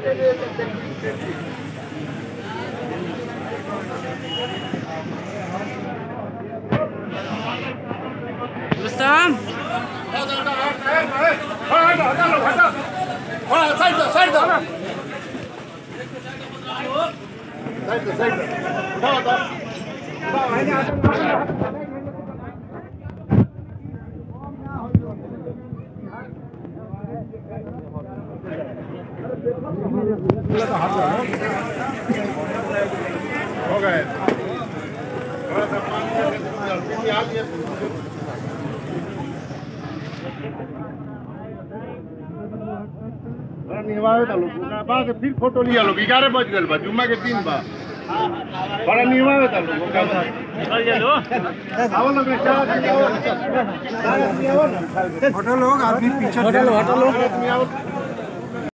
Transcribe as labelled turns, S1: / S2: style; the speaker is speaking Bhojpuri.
S1: रुस्तम
S2: हो गए थोड़ा सा पानी आ गया निभावे था लोग बाद फिर फोटो लिया लोग ग्यारह बज गए बा जुम्मा के दिन बा बड़ा निभावे था लोग आओ लोग चाय
S3: होटल लोग आदमी पीछे
S2: होटल होटल